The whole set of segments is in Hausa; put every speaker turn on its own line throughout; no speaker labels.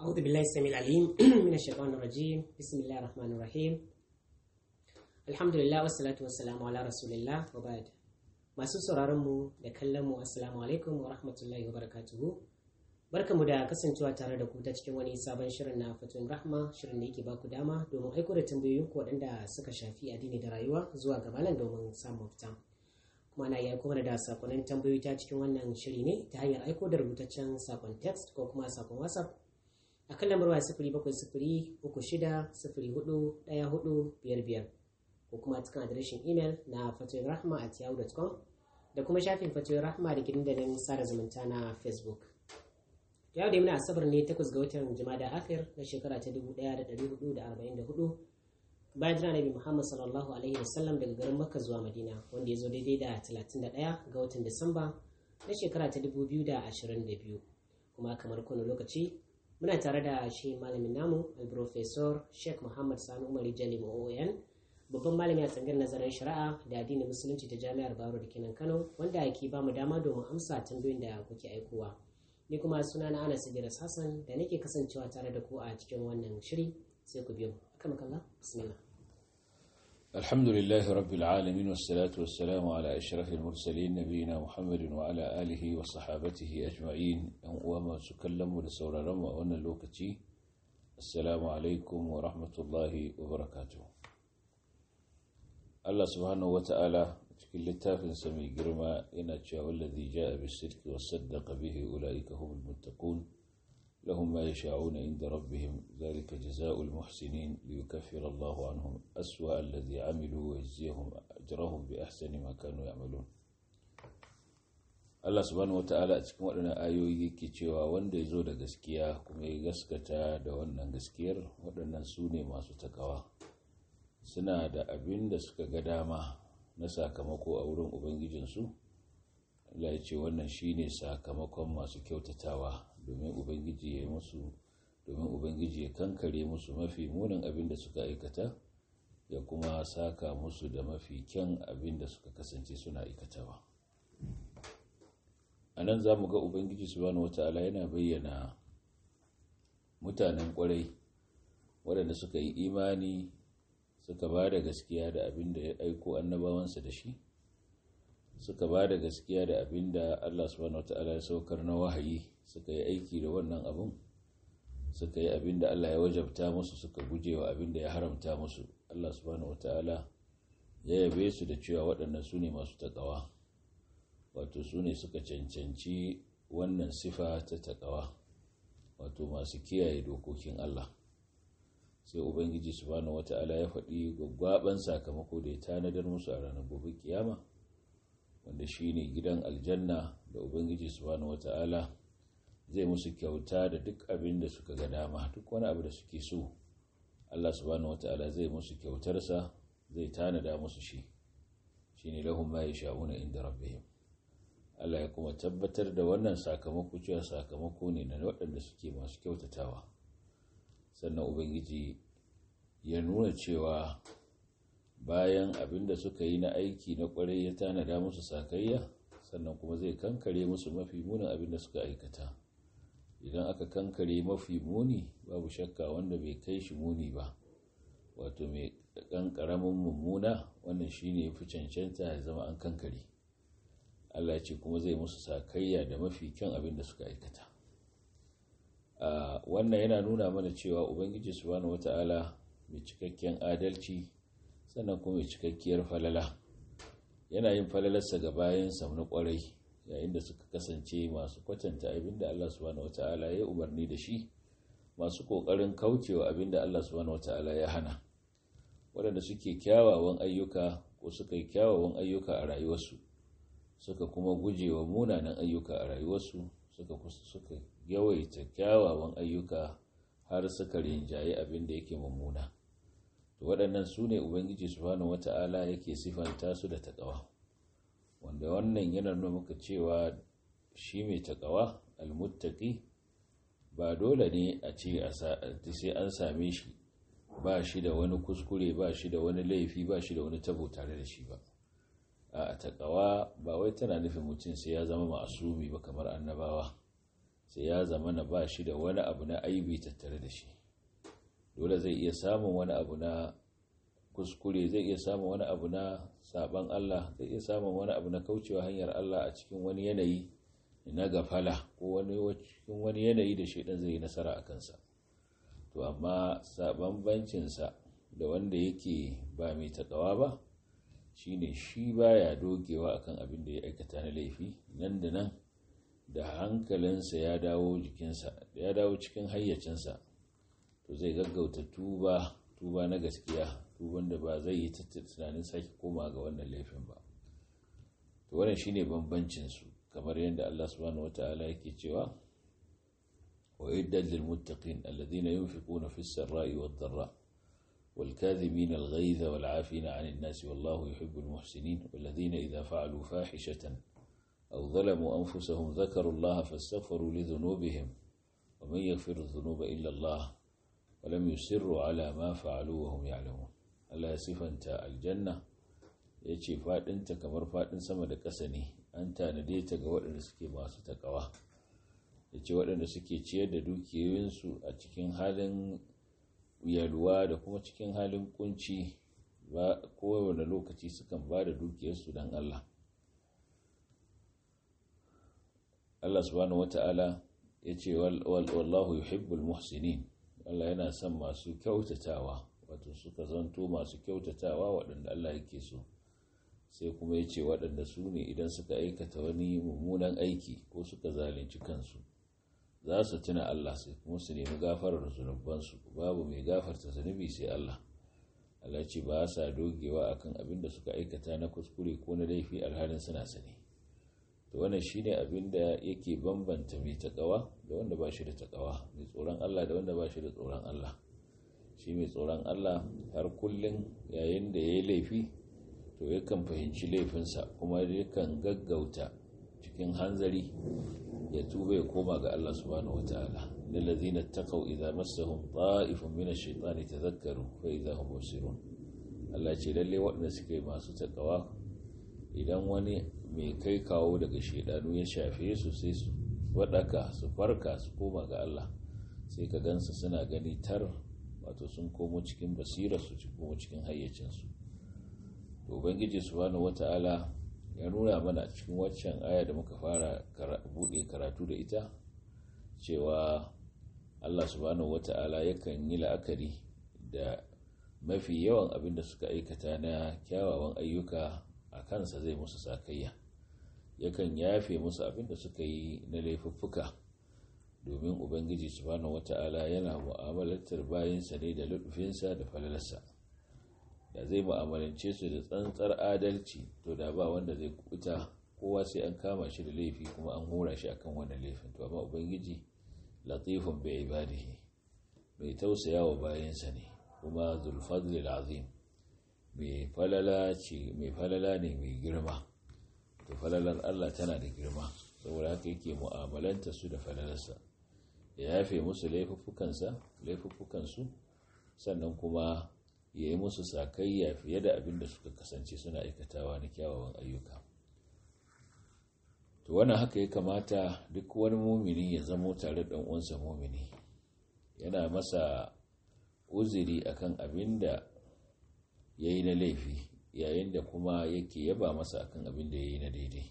أعوذ بالله السميع العليم من الشيطان الرجيم بسم الله الرحمن الرحيم الحمد لله والصلاة والسلام على رسول الله وبعد masu sauraron mu da kallon mu assalamu alaikum wa rahmatullahi wa barakatuhu barkamu da kasancewa tare da ku ta cikin wani sabon shirin na fatoyin rahma shirin da yake ba ku dama domin aiko da tambayoyin ku waɗanda suka shafi addini da rayuwa zuwa ga malam domin samun mafita kuma na iya kuma da sakonnin tambayoyi ta cikin wannan shiri ne ta hanyar aiko da rubutaccen sakon text ko kuma sakon whatsapp a kan lambar waya sifiri bakwai sifiri uku shida sifiri hudu ɗaya hudu biyar biyar ko kuma cikin adireshin imel na fatoyin rahma at yahoo.com da kuma shafin fatoyin rahma da gidan dandalin sada zumunta na facebook yau da muna asabar ne takwas ga watan jumada akhir na shekara ta 1444 bayan jira nabi muhammad sallallahu alaihi wasallam daga garin makka zuwa madina wanda ya zo daidai da 31 ga watan disamba na shekara ta 2022 kuma kamar kowane lokaci muna tare da shi malamin namu al-professor sheikh muhammad sani umar jali oon babban malami a tsangar nazarin shari'a da addinin musulunci ta jami'ar baro da kenan kano wanda ke ba mu dama domin amsa tambayoyin da kuke aikowa ni kuma suna na anas idris hassan da nake kasancewa tare da ku a cikin wannan shiri sai ku biyo akan kalla bismillah
الحمد لله رب العالمين والصلاة والسلام على أشرف المرسلين نبينا محمد وعلى آله وصحابته أجمعين وما سكلموا لسورة رمى وأن اللوكتي السلام عليكم ورحمة الله وبركاته الله سبحانه وتعالى cikin littafinsa mai girma yana cewa wallazi ja'a bis-sidqi was-saddaqa bihi ulaika humul muttaqun lahum ma yasha'una 'inda rabbihim dhalika jazaa'ul muhsinin liyukaffira Allahu 'anhum aswa'a alladhi 'amilu wa yajziyahum ajrahum bi ahsani ma kanu ya'malun Allah subhanahu wata'ala a cikin waɗannan ayoyi yake cewa wanda ya zo da gaskiya kuma ya gaskata da wannan gaskiyar waɗannan su ne masu takawa suna da abin da suka ga dama na sakamako a wurin ubangijinsu Allah ya ce wannan shine sakamakon masu kyautatawa domin ubangiji ya musu domin ubangiji ya kankare musu mafi munin abin da suka aikata ya kuma saka musu da mafi kyan abin da suka kasance suna aikatawa a nan za mu ga ubangiji subhanahu wata'ala yana bayyana mutanen kwarai waɗanda suka yi imani suka ba da gaskiya da abin da ya aiko annabawansa da shi suka ba da gaskiya da abin da Allah subhanahu wata'ala ya saukar na wahayi suka yi aiki da wannan abin suka yi abin da Allah ya wajabta musu suka guje wa abin da ya haramta musu Allah subhanahu wata'ala ya yabe su da cewa waɗannan su ne masu taƙawa wato su ne suka cancanci wannan sifa ta taƙawa wato masu kiyaye dokokin Allah sai ubangiji subhanahu wata'ala ya faɗi gwaggwaban sakamako da ya tanadar musu a ranar gobe kiyama wanda shine gidan aljanna da ubangiji subhanahu wata'ala zai musu kyauta da duk abin da suka ga dama duk wani abu da suke so Allah subhanahu wata'ala zai musu kyautarsa zai tanada musu shi shine lahum ma yasha'una inda rabbihim Allah ya kuma tabbatar da wannan sakamako cewa sakamako ne na waɗanda suke masu kyautatawa sannan ubangiji ya nuna cewa bayan abin da suka yi na aiki na kwarai ya tanada musu sakayya sannan kuma zai kankare musu mafi munin abin da suka aikata idan aka kankare mafi muni babu shakka wanda bai kai shi muni ba wato mai ɗan ƙaramin mummuna wannan shine ya fi cancanta ya zama an kankare allah ce kuma zai musu sakayya da mafi kyan abin da suka aikata Uh, wannan yana nuna mana cewa ubangiji subhanahu wata'ala mai cikakken adalci sannan kuma mai cikakkiyar falala yana yin falalarsa ga bayansa na kwarai yayin da suka kasance masu kwatanta abinda Allah subhanahu wata'ala ya umarni da shi masu kokarin kaucewa abinda Allah subhanahu wata'ala ya hana waɗanda suke kyawawan ayyuka ko suka yi kyawawan ayyuka a rayuwarsu suka kuma gujewa munanan ayyuka a rayuwarsu suka suka yawaita kyawawan ayyuka har suka rinjaye abin da yake mummuna to waɗannan su ne ubangiji subhanahu wata'ala yake sifanta su da taƙawa wanda wannan yana nuna muka cewa shi mai taƙawa almuttaqi ba dole ne a ce sai an same shi ba shi da wani kuskure ba shi da wani laifi ba shi da wani tabo tare da shi ba a taƙawa ba wai tana nufin mutum sai ya zama ma'asumi ba kamar annabawa sai ya zama na ba shi da wani abu na aibi tattare da shi dole zai iya samun wani abu na kuskure zai iya samun wani abu na saban Allah zai iya samun wani abu na kaucewa hanyar Allah a cikin wani yanayi na gafala ko wani cikin wani yanayi da shaidan zai yi nasara a kansa to amma saban bancinsa da wanda yake ba mai takawa ba shine shi baya dogewa akan abin da ya aikata na laifi nan da nan da hankalinsa ya dawo jikinsa ya dawo cikin hayyacinsa to zai gaggauta tuba tuba na gaskiya tuban da ba zai yi tunanin sake koma ga wannan laifin ba to wannan shine bambancin su kamar yadda Allah subhanahu wataala yake cewa wa iddal lil muttaqin alladhina yunfiquna fis sarai wad dharra wal kadhibina al ghayza wal 'afina 'anil nas wallahu yuhibbul muhsinin walladhina idha fa'alu fahishatan أو ظلموا أنفسهم ذكروا الله فاستغفروا لذنوبهم ومن يغفر الذنوب إلا الله ولم يسروا على ما فعلوا وهم يعلمون Allah ya sifanta aljanna ya ce faɗinta kamar faɗin sama da ƙasa ne an tanade ta ga waɗanda suke masu takawa ya ce waɗanda suke ciyar da dukiyoyinsu a cikin halin yalwa da kuma cikin halin kunci ba kowane lokaci sukan ba da dukiyarsu don Allah Allah subhanahu wata'ala ya ce wallahu yuhibbul muhsinin Allah yana son masu kyautatawa wato suka zanto masu kyautatawa waɗanda Allah yake so sai kuma ya ce waɗanda su ne idan suka aikata wani mummunan aiki ko suka zalunci kansu za su tuna Allah sai kuma su nemi gafarar zunubansu babu mai gafarta zunubi sai Allah Allah ce ba sa dogewa akan abin da suka aikata na kuskure ko na laifi alhalin suna sani to wannan shine abin da yake bambanta mai takawa da wanda ba shi da takawa mai tsoron Allah da wanda ba shi da tsoron Allah shi mai tsoron Allah har kullum yayin da ya yi laifi to yakan fahimci laifinsa kuma yakan gaggauta cikin hanzari ya tuba ya koma ga Allah subhanahu wataala lillazina taqaw idza massahum ta'ifun min ash-shaytani tadhakkaru fa idza hum mubsirun Allah ce lalle waɗanda suke masu takawa idan wani mai kai kawo daga shaidanu ya shafe su sai su waɗaka su farka su koma ga Allah sai ka gansu suna gani tar wato sun komo cikin basira su komo cikin hayyacinsu to ubangiji subhanahu wata'ala ya nuna mana cikin waccan aya da muka fara bude karatu da ita cewa Allah subhanahu wata'ala yakan yi la'akari da mafi yawan abin da suka aikata na kyawawan ayyuka a kansa zai musu sakayya yakan yafe musu abin da suka yi na laifuffuka domin ubangiji subhanahu wata'ala yana mu'amalantar bayansa ne da lutufinsa da falalarsa da zai mu'amalance su da tsantsar adalci to da ba wanda zai kuta kowa sai an kama shi da laifi kuma an hura shi akan wannan laifin to amma ubangiji latifun bai ibadihi mai tausaya wa bayansa ne kuma zulfadli azim mai falala ce mai falala ne mai girma to falalar Allah tana da girma saboda haka yake mu'amalanta su da falalarsa ya yafe musu laifuffukansa laifuffukansu sannan kuma ya yi musu sakayya fiye da abin da suka kasance suna aikatawa na kyawawan ayyuka to wannan haka ya kamata duk wani mumini ya zamo tare da uwansa mumini yana masa uziri akan abin da ya yi na laifi yayin da kuma yake yaba masa akan abin da ya yi na daidai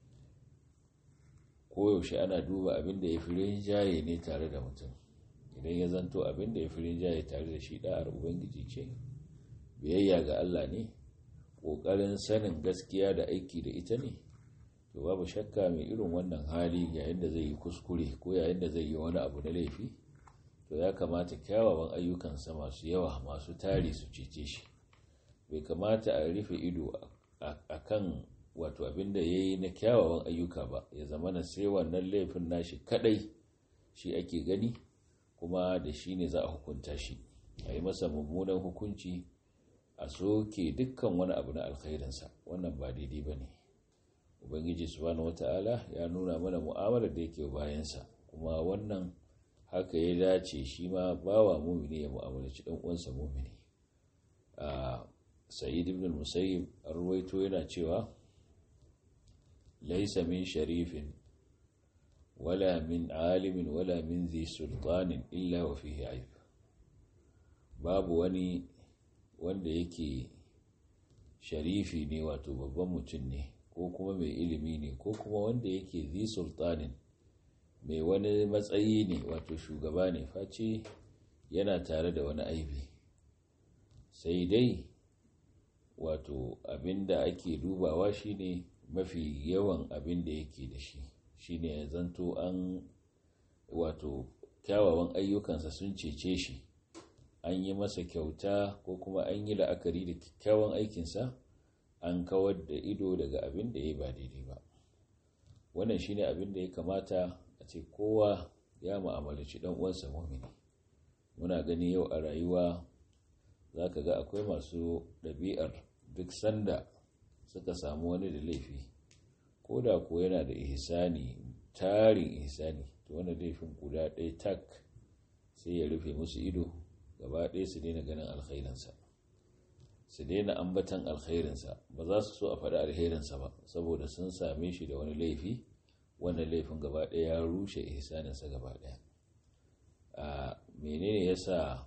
koyaushe ana duba abin da ya fi rinjaye ne tare da mutum idan ya zanto abin da ya fi rinjaye tare da shi da'ar ubangiji ce biyayya ga Allah ne ƙoƙarin sanin gaskiya da aiki da ita ne to babu shakka mai irin wannan hali yayin da zai yi kuskure ko yayin da zai yi wani abu na laifi to ya kamata kyawawan ayyukansa masu yawa masu tari su cece shi bai kamata a rufe ido a kan wato abin da ya yi na kyawawan ayyuka ba ya zama na sai wannan laifin nashi kadai shi ake gani kuma da shi ne za a hukunta shi a yi masa mummunan hukunci a soke dukkan wani abu na alkhairinsa wannan ba daidai ba ne ubangiji subhanahu wata'ala ya nuna mana mu'amalar da yake bayansa kuma wannan haka ya dace shi ma bawa mumini ya mu'amalaci dan uwansa mumini a sa'id ibn musayyib arwaito yana cewa laysa min sharifin wala min alimin wala min zai sultanin illa wa fihi aib babu wani wanda yake sharifi ne wato babban mutum ne ko kuma mai ilimi ne ko kuma wanda yake zi sultanin mai wani matsayi ne wato shugaba ne face yana tare da wani aibi sai dai wato abinda ake dubawa shine mafi yawan abin da yake da shi shine ya zanto an wato kyawawan ayyukansa sun cece shi an yi masa kyauta ko kuma an yi la'akari da kyakkyawan aikinsa an kawar da ido daga abin da ya ba daidai ba wannan shine abin da ya kamata a ce kowa ya mu'amalaci dan uwansa mumini muna gani yau a rayuwa za ka ga akwai masu ɗabi'ar duk sanda suka samu wani da laifi ko da ko yana da ihsani tarin ihsani to wani laifin guda ɗaya tak sai ya rufe musu ido gaba ɗaya su daina ganin alkhairinsa su daina ambatan alkhairinsa ba za su so a faɗi alkhairinsa ba saboda sun same shi da wani laifi wannan laifin gaba ɗaya ya rushe ihsaninsa gaba ɗaya a menene yasa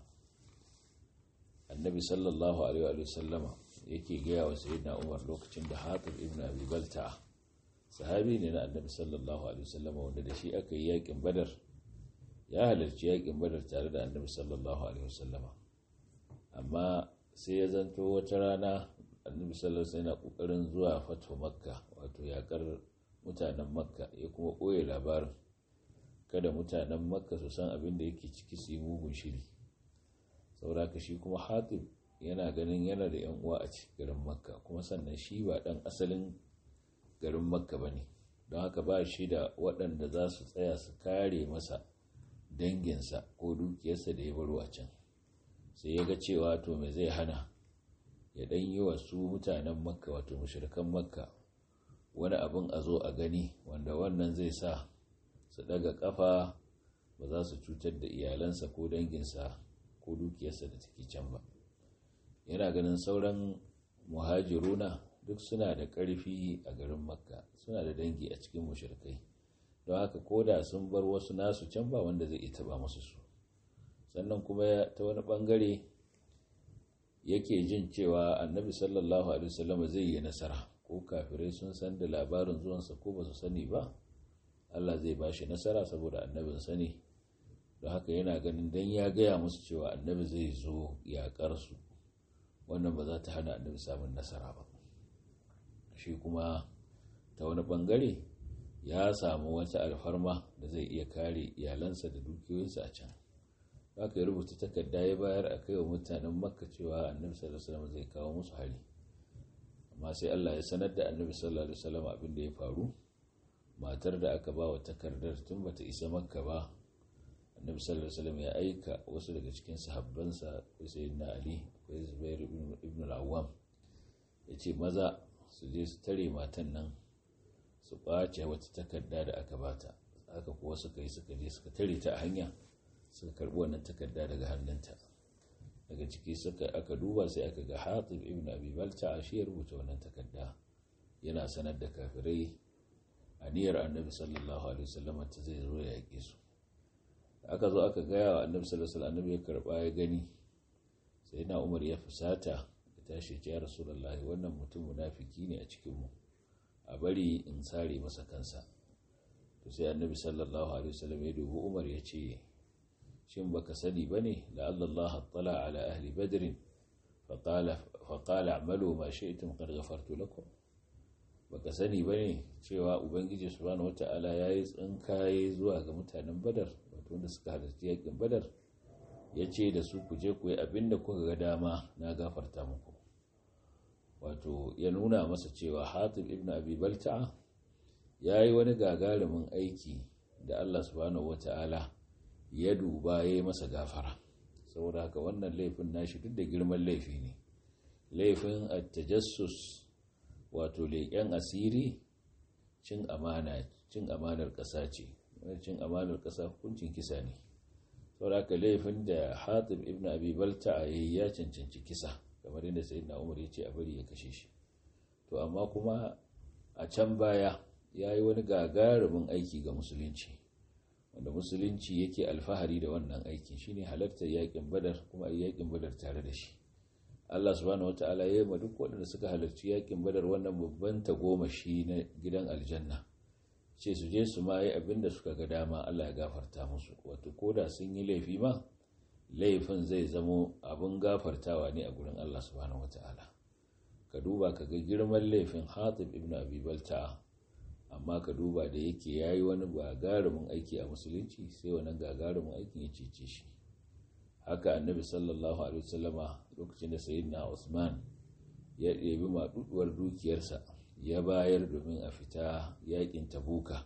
annabi sallallahu alaihi wa sallama yake gaya wa sayyidina umar lokacin da hatib ibn abi balta sahabi ne na annabi sallallahu alaihi wa sallama wanda da shi aka yi yakin badar ya halarci yakin badar tare da annabi sallallahu alaihi wa sallama amma sai ya zanto wata rana annabi sallallahu alaihi yana kokarin zuwa fatu makka wato yakar mutanen makka ya kuma koye labarin kada mutanen makka su san abin da yake ciki su yi mugun shiri saboda shi kuma hatib yana ganin yana da yan uwa a cikin garin makka kuma sannan shi ba dan asalin garin makka ba ne don haka ba shi da waɗanda za su tsaya su kare masa danginsa ko dukiyarsa da ya baro a can sai ya ga cewa to me zai hana ya ɗan yi wa su mutanen makka wato mashirkan makka wani abin a zo a gani wanda wannan zai sa su ɗaga ƙafa ba za su cutar da iyalansa ko danginsa ko dukiyarsa da take can ba yana ganin sauran muhajiruna duk suna da ƙarfi a garin makka suna da dangi a cikin mushrikai don haka ko da sun bar wasu nasu can ba wanda zai iya taba musu su sannan kuma ta wani bangare yake jin cewa annabi sallallahu alaihi wasallam zai yi nasara ko kafirai sun san da labarin zuwansa ko ba su sani ba Allah zai ba shi nasara saboda annabin sani don haka yana ganin dan ya gaya musu cewa annabi zai zo yaƙar su wannan ba za ta hana annabi samun nasara ba shi kuma ta wani bangare ya samu wata alfarma da zai iya kare iyalansa da dukiyoyinsa a can haka ya rubuta takarda ya bayar a kai wa mutanen makka cewa annabi sallallahu alaihi wasallam zai kawo musu hari amma sai Allah ya sanar da annabi sallallahu alaihi wasallam abin da ya faru matar da aka ba wa takardar tun bata isa makka ba annabi sallallahu alaihi wasallam ya aika wasu daga cikin sahabbansa akwai sayyidina ali akwai zubair ibn al-awwam yace maza su je su tare matan nan su ɓace wata takarda da aka bata haka kuwa suka yi suka je suka tare ta a hanya suka karɓi wannan takarda daga hannunta daga ciki suka aka duba sai aka ga hatib ibn abi balta shi ya rubuta wannan takarda yana sanar da kafirai aniyar annabi sallallahu alaihi wasallam ta zai zo ya yake su aka zo aka gaya wa annabi sallallahu alaihi wasallam ya karba ya gani sai na umar ya fusata ya tashi ya rasulullahi wannan mutum munafiki ne a cikin mu a bari in sare masa kansa to sai annabi sallallahu alaihi wasallam ya dubi umar ya ce shin baka sani bane la Allah tala ala ahli badr fa qala fa qala a'malu ma shi'tum qad ghafartu lakum baka sani bane cewa ubangiji subhanahu wata'ala yayi tsinkaye zuwa ga mutanen badar wato wanda suka halarci yakin badar yace da su ku je ku yi abinda kuka ga dama na gafarta muku wato ya nuna masa cewa hatib ibn abi balta'a ya yi wani gagarumin aiki da allah subhanahu wata'ala ya duba ya yi masa gafara saboda haka wannan laifin nashi duk da girman laifi ne laifin attajassus wato leƙen asiri cin amana cin amanar ƙasa ce cin amanar ƙasa hukuncin kisa ne saboda haka laifin da hatib ibn abi balta'a ya cancanci kisa kamar yadda sayyidina umar ya ce a bari ya kashe shi to amma kuma a can baya ya yi wani gagarumin aiki ga musulunci wanda musulunci yake alfahari da wannan aikin shine halartar yakin badar kuma a yakin badar tare da shi Allah subhanahu wata'ala ya yi duk waɗanda suka halarci yakin badar wannan babban tagomashi na gidan aljanna ce su je su ma yi abin da suka ga dama Allah ya gafarta musu wato koda sun yi laifi ma laifin zai zamo abin gafartawa ne a gurin Allah subhanahu wata'ala ka duba ka ga girman laifin hatib ibn abi balta'a amma ka duba da yake ya yi wani gagarumin aiki a musulunci sai wannan gagarumin aikin ya cece shi haka annabi sallallahu alaihi wasallama lokacin da sayyidina usman ya ɗebi maɗuɗuwar dukiyarsa ya bayar domin a fita yakin tabuka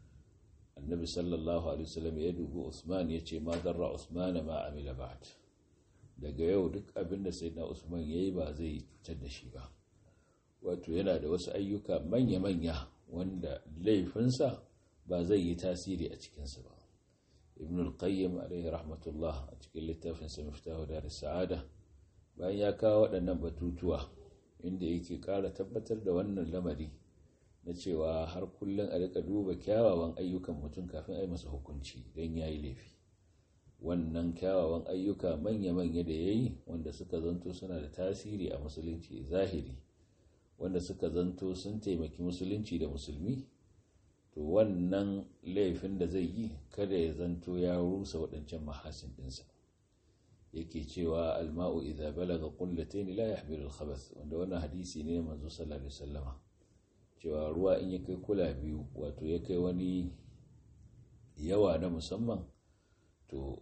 annabi sallallahu alaihi wasallam ya dubi usman ya ce ma zarra usman ma amila ba'd daga yau duk abin da sayyidina usman yayi ba zai cutar da shi ba wato yana da wasu ayyuka manya-manya wanda laifinsa ba zai yi tasiri a cikinsa ba ibn al-qayyim alaihi rahmatullah a cikin littafin sa miftahu da sa'ada bayan ya kawo waɗannan batutuwa inda yake ƙara tabbatar da wannan lamari na cewa har kullum a rika duba kyawawan ayyukan mutum kafin a yi masa hukunci don ya yi laifi wannan kyawawan ayyuka manya-manya da ya yi wanda suka zanto suna da tasiri a musulunci zahiri wanda suka zanto sun taimaki musulunci da musulmi to wannan laifin da zai yi kada ya zanto ya rusa waɗancan mahasin ɗinsa yake cewa alma'u idza balaga qullatayn la yahmilu al-khabath wanda wannan hadisi ne manzo sallallahu alaihi wasallama cewa ruwa in ya kai kula biyu wato ya kai wani yawa na musamman to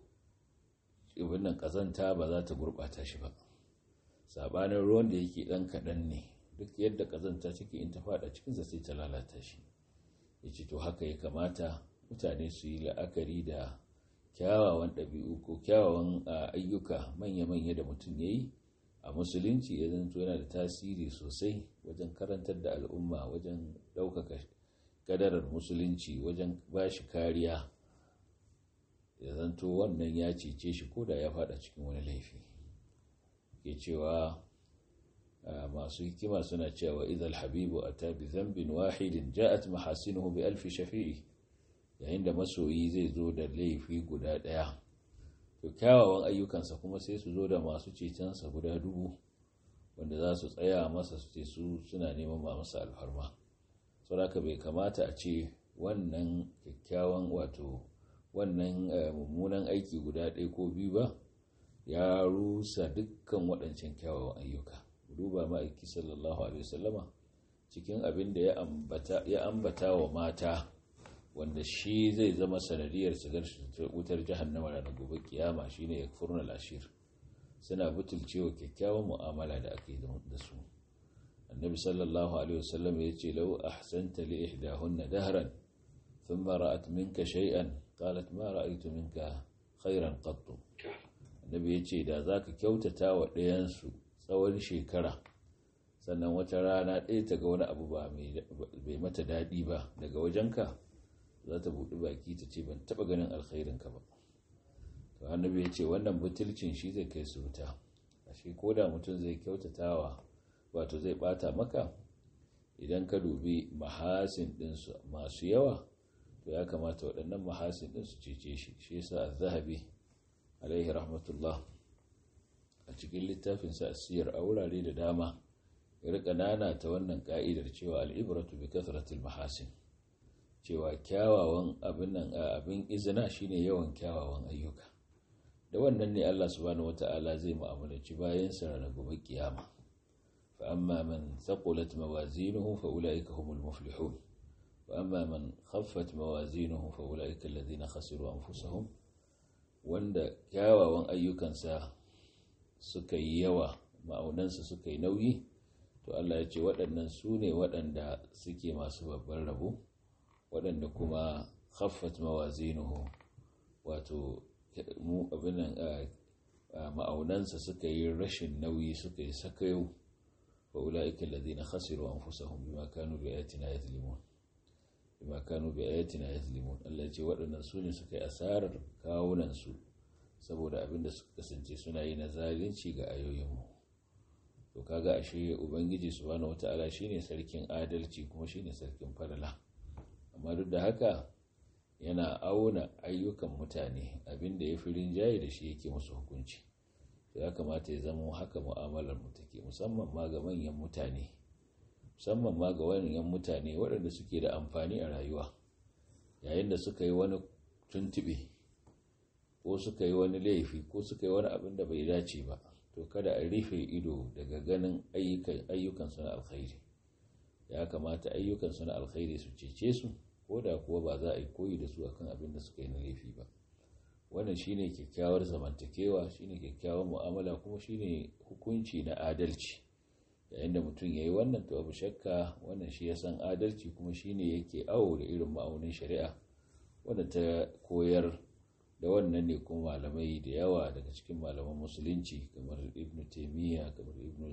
ibn nan kazanta ba za ta gurbata shi ba sabanin ruwan da yake dan kadan ne duk yadda kazanta take in ta fada cikinsa sai ta lalata shi ya ce to haka ya kamata mutane su yi la'akari da kyawawan ɗabi'u ko kyawawan ayyuka manya-manya da mutum ya yi a musulunci ya zanto yana da tasiri sosai wajen karantar da al'umma wajen ɗaukaka kadarar musulunci wajen ba shi kariya ya zanto wannan ya cece shi ko da ya fada cikin wani laifi ke cewa masu hikima suna cewa idal habibu a tabi zambin wahidin ja'at mahasinuhu bi alfi shafi'i yayin da masoyi zai zo da laifi guda ɗaya to kyawawan ayyukansa kuma sai su zo da masu cetonsa guda dubu wanda za su tsaya masa su ce su suna neman ba masa alfarma saboda bai kamata a ce wannan kyakkyawan wato wannan mummunan aiki guda ɗaya ko biyu ba ya rusa dukkan waɗancan kyawawan ayyuka duba ma'aiki sallallahu alaihi wasallama cikin abin da ya ambata wa mata wanda shi zai zama sanadiyar shigar wutar jahannama ranar gobe kiyama shine ya furna lashir suna butulcewa kyakkyawan mu'amala da ake da su annabi sallallahu alaihi wasallam ya ce lau ahsanta li ihdahunna dahran thumma ra'at minka shay'an qalat ma ra'aytu minka khairan qattu annabi ya ce da zaka kyautata wa ɗayan su tsawon shekara sannan wata rana ɗaya ta ga wani abu ba bai mata daɗi ba daga wajenka za ta buɗi baki ta ce ban taɓa ganin alkhairinka ba to annabi ya ce wannan butulcin shi zai kai su wuta ashe ko da mutum zai kyautatawa wato zai ɓata maka idan ka dubi mahasin ɗinsu masu yawa to ya kamata waɗannan mahasin ɗin su cece shi shi yasa zahabi alaihi rahmatullah a cikin littafinsa siyar a wurare da dama ya rika nana ta wannan ka'idar cewa al'ibratu bi kasratil mahasin cewa kyawawan abin nan abin izina shine yawan kyawawan ayyuka da wannan ne Allah subhanahu wata'ala zai mu'amalanci bayan sa ranar gobe kiyama fa amma man thaqulat mawazinuhu fa ulaika humul muflihun wa amma man khaffat mawazinuhu fa ulaika alladhina khasiru anfusahum wanda kyawawan ayyukansa suka yi yawa ma'aunansa suka yi nauyi to Allah ya ce waɗannan su ne waɗanda suke masu babban rabo waɗanda kuma khaffat mawazinuhu wato mu abinan ma'aunansa suka yi rashin nauyi suka yi sakayo fa ulaika alladhina khasiru anfusahum bima kanu bi ayatina yazlimun bima kanu bi ayatina yazlimun Allah ya ce waɗannan su ne suka yi asarar kawunan su saboda abinda suka kasance suna yi na zalunci ga ayoyinmu to kaga ashe ubangiji subhanahu wataala shine sarkin adalci kuma shine sarkin falala amma duk da haka yana auna ayyukan mutane abinda ya fi rinjaye da shi yake musu hukunci ya kamata ya zama haka mu'amalar mu take musamman ma ga manyan mutane musamman ma ga manyan mutane waɗanda suke da amfani a rayuwa yayin da suka yi wani tuntube ko suka yi wani laifi ko suka yi wani abin da bai dace ba to kada a rufe ido daga ganin ayyukansu na alkhairi ya kamata ayyukansu na alkhairi su cece su ko da kuwa ba za a yi koyi da su akan abin da suka yi na laifi ba wannan shine kyakkyawar zamantakewa shine kyakkyawar mu'amala kuma shine hukunci na adalci yayin da mutum ya yi wannan to abu shakka wannan shi ya san adalci kuma shine yake awo da irin ma'aunin shari'a wanda ta koyar da wannan ne kuma malamai da yawa daga cikin malaman musulunci kamar ibn taimiyya kamar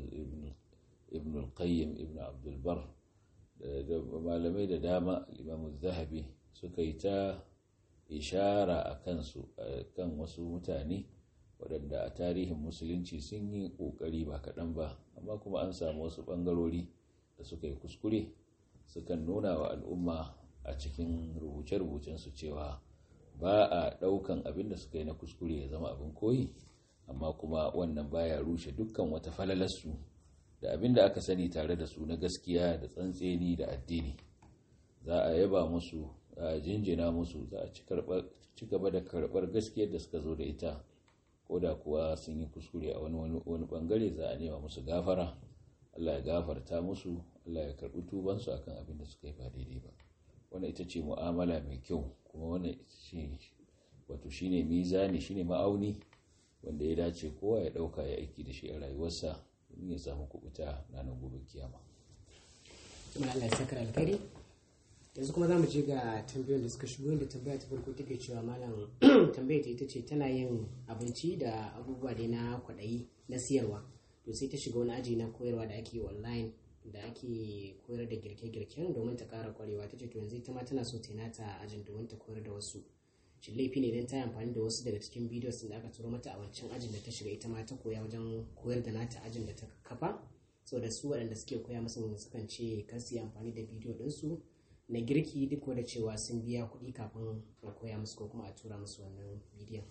ibn al-qayyim ibn abdulbar da malamai da dama imamu zahabi suka yi ta ishara a kansu kan wasu mutane waɗanda a tarihin musulunci sun yi ƙoƙari ba kaɗan ba amma kuma an samu wasu ɓangarori da suka yi kuskure sukan nuna wa al'umma a cikin rubuce-rubucensu cewa ba a ɗaukan abin da suka yi na kuskure ya zama abin koyi amma kuma wannan baya rushe dukkan wata falalarsu da abin da aka sani tare da su na gaskiya da tsantseni da addini za a yaba musu a jinjina musu za a ci gaba da karɓar gaskiyar da suka zo da ita ko da kuwa sun yi kuskure a wani wani bangare za a nema musu gafara Allah ya gafarta musu Allah ya karɓi tubansu akan abin da suka yi ba daidai ba wannan ita ce mu'amala mai kyau kuma wannan wato shine mizani shine ma'auni wanda ya dace kowa ya ɗauka ya aiki da shi a rayuwarsa domin ya samu kubuta ranar gobe kiyama.
Tuma Allah ya saka alkhairi yanzu kuma za mu je ga tambayoyin da suka shigo inda tambaya ta farko take cewa malam tambaya ta ita ce tana yin abinci da abubuwa dai na kwaɗayi na siyarwa to sai ta shiga wani aji na koyarwa da ake online da ake koyar da girke-girken domin ta ƙara kwarewa ta ce to yanzu ita ma tana so ta nata ajin domin ta koyar da wasu shi laifi ne idan ta yi amfani da wasu daga cikin bidiyos da aka turo mata a wancan ajin da ta shiga ita ma ta koya wajen koyar da nata ajin da ta kafa so da su waɗanda suke koya musu sukan ce kar su yi amfani da bidiyo ɗinsu na girki duk da cewa sun biya kuɗi kafin a koya musu ko kuma a tura musu wannan bidiyon.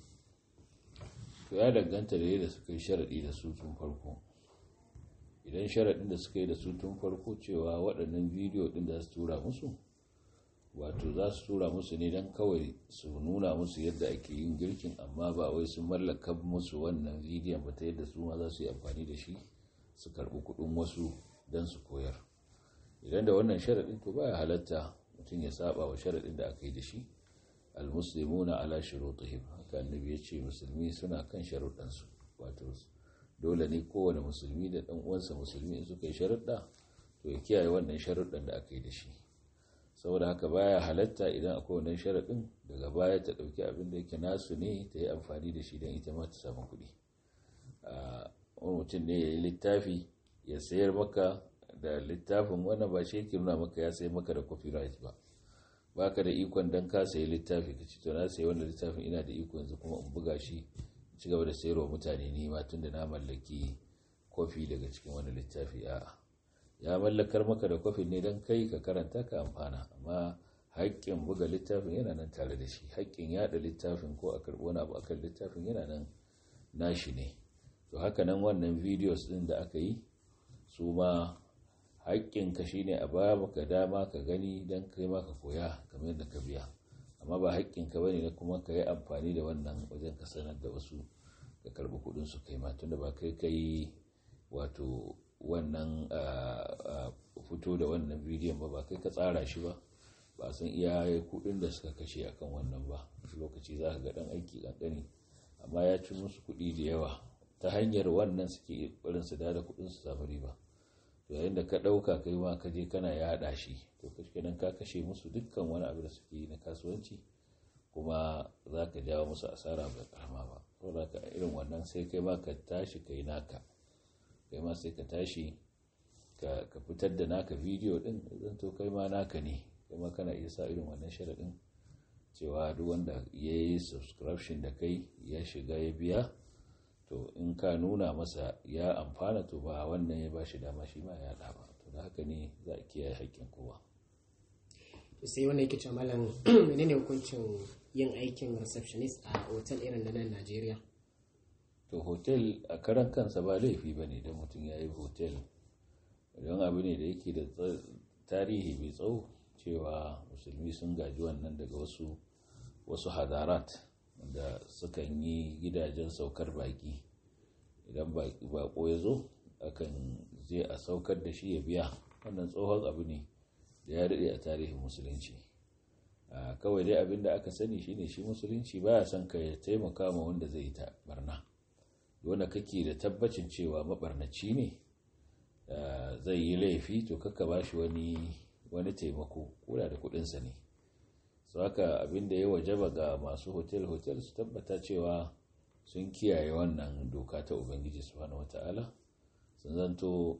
to ya danganta da yadda suka yi sharaɗi da su tun farko idan sharaɗin da suka yi da su tun farko cewa waɗannan bidiyo ɗin da su tura musu wato za su tura musu ne don kawai su nuna musu yadda ake yin girkin amma ba wai sun mallaka musu wannan bidiyon ba ta yadda su ma za su yi amfani da shi su karɓi kuɗin wasu don su koyar idan da wannan sharaɗin to baya halatta mutum ya saba wa sharaɗin da aka yi da shi almuslimuna ala shurutihim haka annabi ya ce musulmi suna kan sharuɗansu wato dole ne kowane musulmi da ɗan uwansa musulmi in suka yi sharuɗa to ya kiyaye wannan sharuɗan da aka yi da shi saboda haka baya halatta idan akwai wannan sharaɗin daga baya ta ɗauki abin da yake nasu ne ta yi amfani da shi don ita ma ta samu kuɗi wani mutum ne ya yi littafi ya sayar maka da littafin wannan ba shi yake nuna maka ya sayar maka da copyright ba baka da ikon dan ka sayi littafi ka ci to na sayi wannan littafin ina da iko yanzu kuma in buga shi ci gaba da sayarwa mutane ni ma tunda na mallaki kofi daga cikin wani littafi a'a ya mallakar maka da kofin ne don kai ka karanta ka amfana amma haƙƙin buga littafin yana nan tare da shi haƙƙin yaɗa littafin ko a karɓi wani abu akan littafin yana nan nashi ne to haka nan wannan videos ɗin da aka yi su ma haƙƙinka shi ne a ba maka dama ka gani don kai ma ka koya kamar yadda ka biya amma ba haƙƙinka ba ne na kuma ka yi amfani da wannan wajen ka sanar da wasu ka karɓi kuɗin su kai ma tunda ba kai ka yi wato wannan fito da wannan bidiyon ba ba kai ka tsara shi ba ba san iya kuɗin da suka kashe akan wannan ba lokaci za ka ga ɗan aiki ƙanƙani amma ya ci musu kuɗi da yawa ta hanyar wannan suke barin su da kuɗin su samu riba to yayin da ka ɗauka kai ma ka je kana yaɗa shi to kenan ka kashe musu dukkan wani abu da suke yi na kasuwanci kuma za ka jawo musu asara ba karama ba saboda ka irin wannan sai kai ma ka tashi kai naka kai ma sai ka tashi ka fitar da naka bidiyo din zan to kai ma naka ne kai ma kana iya sa irin wannan sharaɗin cewa duk wanda ya yi subscription da kai ya shiga ya biya to in ka nuna masa ya amfana to ba wannan ya bashi dama shi ma ya ba to da haka ne za a kiyaye haƙƙin kowa
sai wanda yake cewa malam menene hukuncin yin aikin receptionist a otal irin na nan Najeriya
to hotel a karan kansa ba laifi ba ne don mutum ya yi hotel don abu ne da yake da tarihi mai tsawo cewa musulmi sun gaji wannan daga wasu wasu hadarat da sukan yi gidajen saukar baki idan bako ya zo akan je a saukar da shi ya biya wannan tsohon abu ne da ya daɗe a tarihin musulunci kawai dai abin da aka sani shine shi musulunci baya son ka ya taimaka ma wanda zai ta barna wanda kake da tabbacin cewa mabarnaci ne zai yi laifi to kaka ba shi wani wani taimako koda da kudinsa ne su haka abin da ya wajaba ga masu hotel-hotel su tabbata cewa sun kiyaye wannan doka ta ubangiji subhanahu wata'ala sun zanto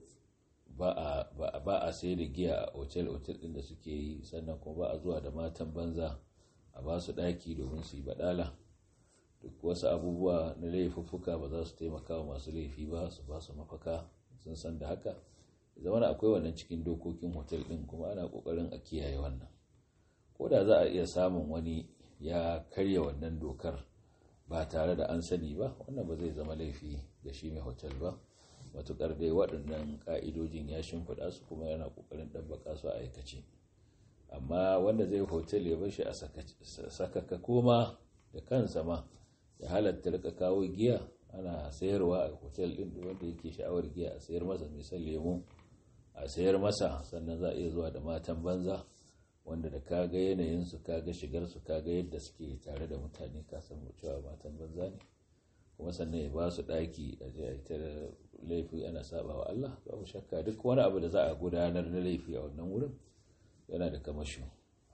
ba a sai da giya a otel-otel ɗin da suke yi sannan kuma ba a zuwa da matan banza a ba su ɗaki domin su yi baɗala duk wasu abubuwa na laifuffuka ba za su taimaka wa masu laifi ba su ba su mafaka sun san da haka zama akwai wannan cikin dokokin hotel ɗin kuma ana ƙoƙarin a kiyaye wannan ko da za a iya samun wani ya karya wannan dokar ba tare da an sani ba wannan ba zai zama laifi ga shi mai hotel ba matukar dai waɗannan ƙa'idojin ya shimfiɗa su kuma yana ƙoƙarin ɗabbaka su a aikace amma wanda zai hotel ya bashi a sakaka koma da kansa ma ya halatta rika kawo giya ana sayarwa a hotel ɗin wanda yake sha'awar giya a sayar masa misal lemu a sayar masa sannan za a iya zuwa da matan banza wanda da kaga yanayinsu kaga shigarsu kaga yadda suke tare da mutane kasan cewa matan banza ne kuma sannan ya ba su ɗaki a ta laifi ana saba wa Allah babu shakka duk wani abu da za a gudanar na laifi a wannan wurin yana da kamashi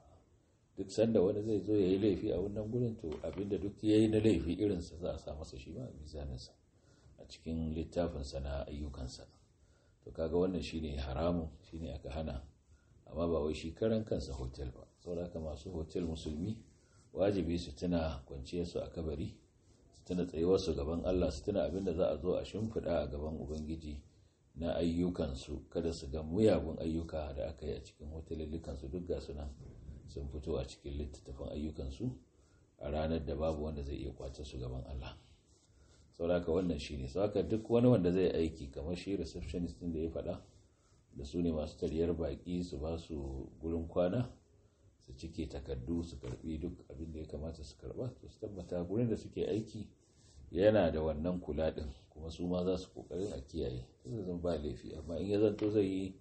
duk sanda wani zai zo ya yi laifi a wannan wurin to abinda duk ya yi na laifi irinsa za a sa masa shi ma a mizaninsa a cikin littafinsa na ayyukansa to kaga wannan shine haramun shine aka hana amma ba wai shi karan kansa hotel ba saboda masu hotel musulmi wajibi su tuna kwanciyarsu a kabari su tuna tsayuwarsu gaban Allah su tuna abinda za a zo a shimfiɗa a gaban Ubangiji na ayyukansu kada su ga muyagun ayyuka da aka yi a cikin hotelillikansu duk ga nan sun fito a cikin littattafan ayyukansu a ranar da babu wanda zai iya kwace su gaban Allah sauraka wannan shine sauraka duk wani wanda zai aiki kamar shi receptionist din da ya faɗa da su ne masu tariyar baƙi su ba su gurin kwana su cike takardu su karbi duk abin da ya kamata su karba to su tabbata gurin da suke aiki yana da wannan kula din kuma su ma za su kokarin a kiyaye zai zan ba laifi amma in ya zanto zai yi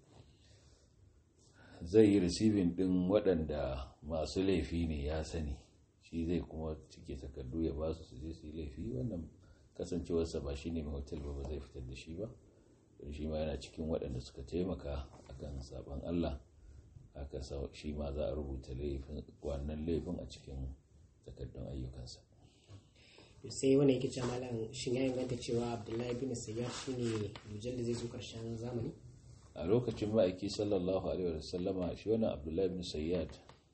zai yi receiving din waɗanda masu laifi ne ya sani shi zai kuma cike takardu ya ba su su je su yi laifi wannan kasancewarsa ba shi ne mai hotel ba ba zai fitar da shi ba don shi ma yana cikin waɗanda suka taimaka akan sabon Allah haka shi ma za a rubuta wannan laifin a cikin takardun ayyukansa
sai wani yake cewa malam shin ya inganta cewa abdullahi bin sayyar shine dujal da zai zo karshen zamani
a lokacin ma'aiki sallallahu alaihi wa sallama shi wannan abdullahi bin sayyad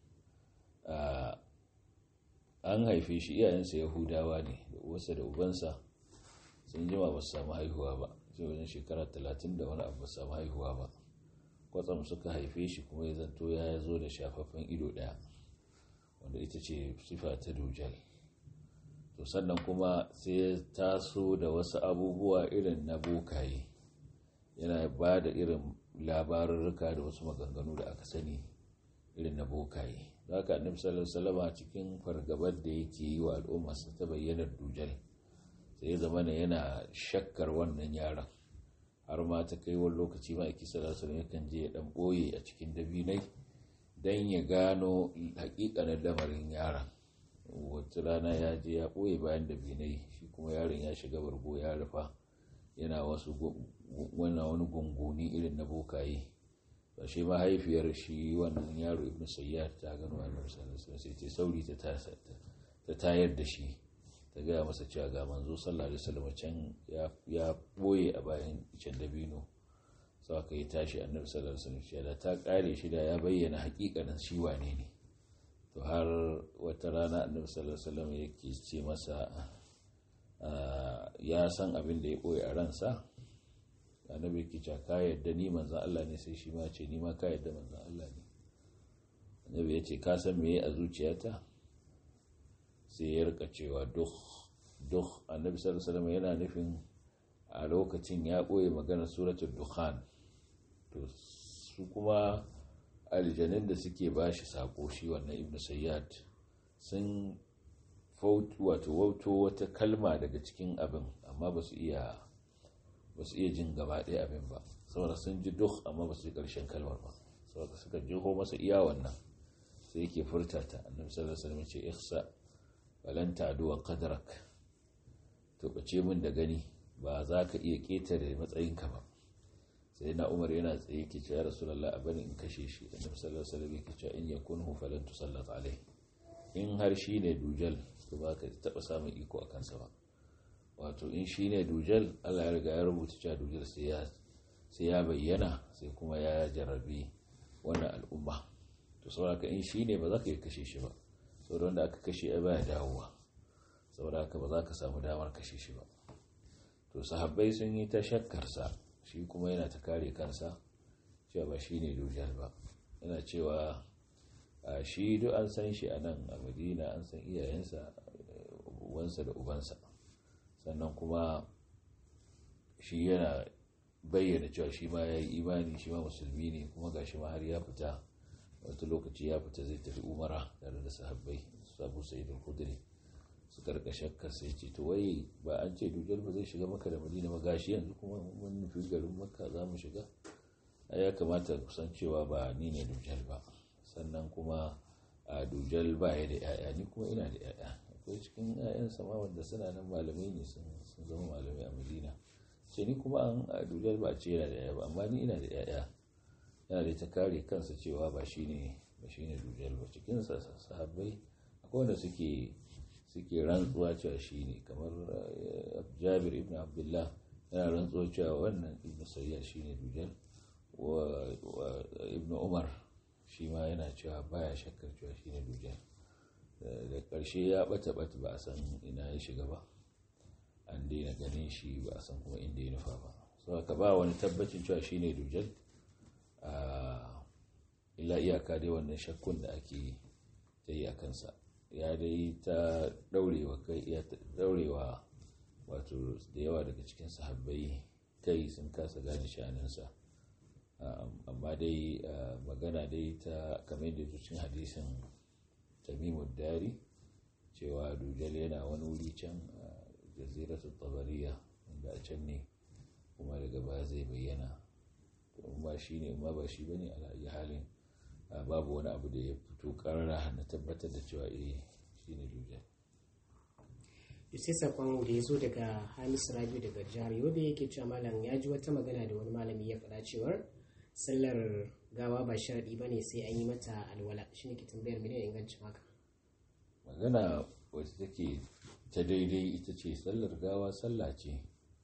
an haife shi iyayensa yahudawa ne da uwarsa da ubansa sun jima ba su samu haihuwa ba sai wajen shekara talatin da wani abu ba su samu haihuwa ba kwatsam suka haife shi kuma ya zanto ya zo da shafaffen ido ɗaya wanda ita ce sifa ta dujal to sannan kuma sai ya taso da wasu abubuwa irin na bokaye yana ba da irin labarurruka da wasu maganganu da aka sani irin na bokaye za ka annabi sallallahu alaihi cikin fargabar da yake yi wa al'umma su ta bayyanar dujal sai ya zama yana shakkar wannan yaron har ma ta kai wani lokaci ma iki sallallahu yakan je ya dan boye a cikin dabinai dan ya gano hakikanin lamarin yaron wata rana ya je ya boye bayan dabinai shi kuma yaron ya shiga bargo ya rufa yana wasu wani gunguni irin na bokaye ba shi mahaifiyar shi wannan yaro ibn sayyar ta gano annabi sallallahu alaihi sai ta sauri ta tayar da shi ta gaya masa cewa ga manzo sallallahu alaihi wasallam can ya boye a bayan can dabino sau aka yi tashi annabi sallallahu alaihi wasallam da ta kare shi da ya bayyana hakikanin shi wane ne to har wata rana annabi sallallahu alaihi wasallam yake ce masa ya san abin da ya boye a ransa annabi yake cewa ka yadda ni manzan Allah ne sai shi ma ce ni ma ka yadda manzan Allah ne annabi ya ce ka san meye a zuciyata sai ya rika cewa duk duk annabi sallallahu alaihi wasallam yana nufin a lokacin ya ɓoye maganar suratul dukhan to su kuma aljanin da suke ba shi sako shi wannan ibn sayyad sun wato wauto wata kalma daga cikin abin amma ba su iya ba su iya jin gaba ɗaya abin ba saboda sun ji duk amma ba su yi ƙarshen kalmar ba saboda suka jiho masa iya wannan sai yake furta ta annabi sallallahu alaihi wasallam ce ihsa falan ta'du qadrak to bace min da gani ba za ka iya ketare matsayinka ba sai na umar yana tsaye ke cewa rasulullah a bani in kashe shi annabi sallallahu alaihi wasallam yake cewa in yakunhu falan tusallat alai in har shi ne dujal to ba ka taba samun iko a kansa ba wato in shi ne dujal Allah ya riga ya rubuta cewa dujal sai ya sai ya bayyana sai kuma ya jarrabi wannan al'umma to saboda in shi ne ba za ka iya kashe shi ba saboda wanda aka kashe ya baya dawowa saboda haka ba za ka samu damar kashe shi ba to sahabbai sun yi ta shakkarsa shi kuma yana ta kare kansa cewa ba shi ne dujal ba yana cewa shi duk an san shi a nan a madina an san iyayensa uwansa da ubansa sannan kuma shi yana bayyana cewa shi ma ya yi imani shi ma musulmi ne kuma ga shi ma har ya fita wata lokaci ya fita zai tafi umara tare da sahabbai sabu sa'idul khudri su karka shakkar sai ce to wai ba an ce dujal ba zai shiga maka da madina ba gashi yanzu kuma mun nufi garin makka za mu shiga ya kamata kusan cewa ba ni ne dujal ba sannan kuma a dujal ba ya da yaya ni kuma ina da yaya akwai cikin yayan sama wanda suna nan malamai ne sun zama malamai a madina ce ni kuma an a dujal ba ce yana da yaya ba amma ni ina da yaya yana da ta kare kansa cewa ba shi ne ba shi ne dujal ba cikin sahabbai akwai wanda suke suke rantsuwa cewa shi ne kamar jabir ibn abdullah yana rantsuwa cewa wannan ibn sayyar shi ne dujal wa ibn umar shi ma yana cewa baya shakkar cewa shi ne dujal da ƙarshe ya ɓata ɓata ba a san ina ya shiga ba an daina ganin shi ba a san kuma inda ya nufa ba so ka ba wani tabbacin cewa shi ne dujal illa iyaka dai wannan shakkun da ake ta yi a kansa ya dai ta daurewa kai ya daurewa wato da yawa daga cikin sahabbai kai sun kasa gane sha'aninsa amma dai magana dai ta kamar da cikin hadisin tamimud dari cewa dujal yana wani wuri can jaziratul tabariya wanda a can ne kuma daga baya zai bayyana kuma shi ne ma ba shi bane a halin babu wani abu da ya fito karara na tabbatar da cewa eh shi ne dujal
sai sakon da ya zo daga hamis rabiu daga jihar yobe yake cewa malam ya ji wata magana da wani malami ya faɗa cewar sallar gawa ba sharaɗi ba ne sai an yi mata alwala shi ne ke tambayar mene ingancin haka
magana wacce take ta daidai ita ce sallar gawa sallah ce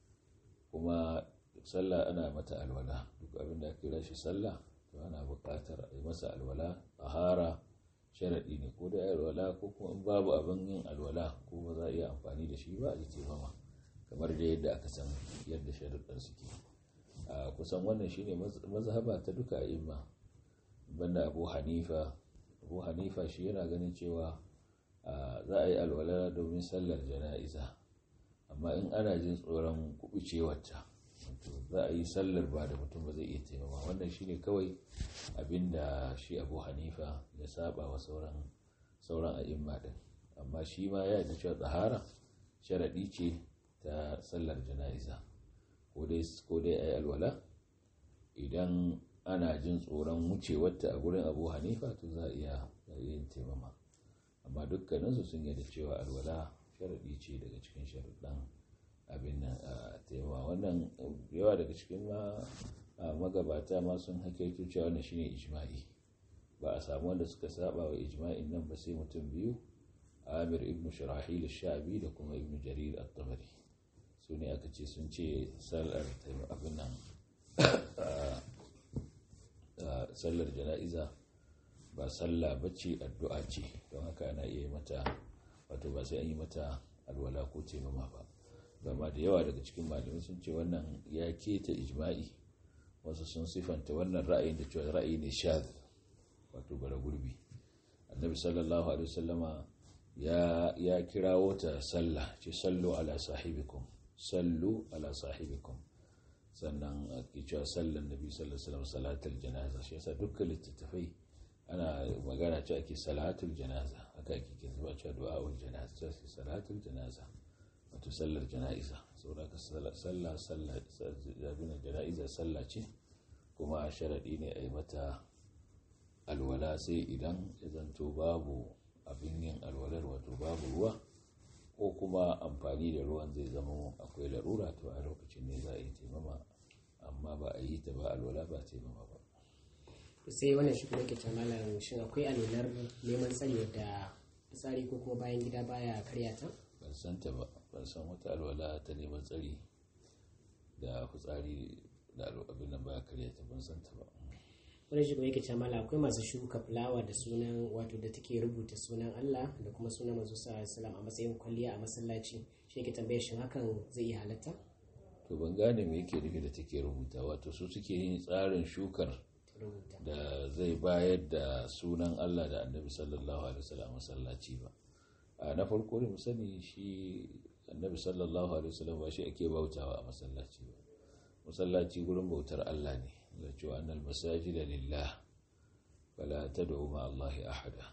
kuma sallah ana mata alwala duk abin da ake shi sallah to ana buƙatar a yi masa alwala hara sharaɗi ne ko da alwala ko kuma in babu abin yin alwala ko ba za a iya amfani da shi ba a ji mama kamar da yadda aka san yadda sharuɗar suke a kusan wannan shine mazhaba ta duka a imma banda abu hanifa abu hanifa shi yana ganin cewa za a yi alwala domin sallar jana'iza amma in ana jin tsoron kubucewarta za a yi sallar ba da mutum ba zai iya taimama wannan shine kawai abinda shi abu hanifa ya saba wa sauran sauran a'imma din amma shi ma ya yi cewa tsahara sharaɗi ce ta sallar jana'iza ko dai a yi alwala idan ana jin tsoron wucewarta a gurin abu hanifa to za a iya yin taimama amma dukkaninsu sun yi da cewa alwala sharaɗi ce daga cikin sharaɗin abin nan a taimama wannan yawa daga cikin magabata ma sun hakaito cewa wannan shine ijma'i ba a samu wanda suka saba wa ijma'in nan ba sai mutum biyu amir ibn shirahil shabi da kuma ibn jarir at-tabari su ne aka ce sun ce sallar abin nan sallar jana'iza ba sallah bace addu'a ce don haka ana iya mata wato ba sai an yi mata alwala ko taimama ba gama da yawa daga cikin malamai sun ce wannan ya keta ijma'i wasu sun sifanta wannan ra'ayin da cewa ra'ayi ne shaz wato bara gurbi annabi sallallahu alaihi wasallama ya ya kirawo ta sallah ce sallu ala sahibikum sallu ala sahibikum sannan ake cewa sallan nabi sallallahu alaihi wasallam salatul janaza shi yasa dukkan littattafai ana magana ce ake salatul janaza haka ake kin zuwa cewa du'a'ul janaza ce salatul janaza wato sallar jana'iza saboda ka sallah sallah sallah jana'iza sallah ce kuma sharadi ne a yi mata alwala sai idan ya zanto babu abin yin alwalar wato babu ruwa ko kuma amfani da ruwan zai zama akwai larura to a lokacin ne za a yi taimama amma ba a yi ta ba alwala ba taimama ba
sai wannan shi kuma ke malam shin akwai alwalar neman tsari da tsari ko kuma bayan gida baya karya ta
ban san ta ba ban san wata alwala ta neman tsari da fitsari da abin nan baya karya ta ban san ta ba
wani shi yake ce mala akwai masu shuka fulawa da sunan wato da take rubuta sunan Allah da kuma sunan manzo sallallahu a matsayin kwalliya a masallaci shi yake tambaye shin hakan zai iya halatta
to ban gane me yake nufi da take rubuta wato su suke yin tsarin shukar da zai bayar da sunan Allah da Annabi sallallahu alaihi wasallam masallaci ba a na farko ne mu sani shi Annabi sallallahu alaihi wasallam ba shi ake bautawa a masallaci ba masallaci gurin bautar Allah ne da cewa annal masajida lillah fala tad'u ma Allah ahada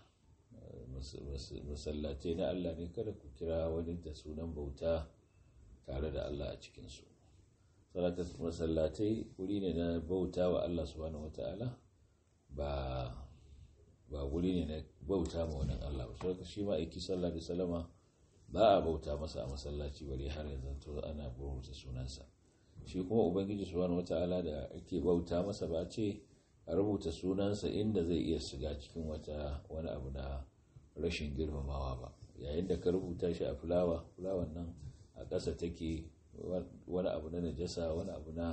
masallatai na Allah ne kada ku kira wani da sunan bauta tare da Allah a cikin su saboda masallatai wuri ne na bauta wa Allah subhanahu wataala ba ba wuri ne na bauta ma wani Allah ba saboda shi ma aiki sallallahu alaihi wasallama ba a bauta masa a masallaci bare har yanzu to ana bauta sunansa shi kuma ubangiji subhanahu wata'ala da ake bauta masa ba ce a rubuta sunansa inda zai iya shiga cikin wata wani abu na rashin girmamawa ba yayin da ka rubuta shi a fulawa fulawan nan a ƙasa take wani abu na najasa wani abu na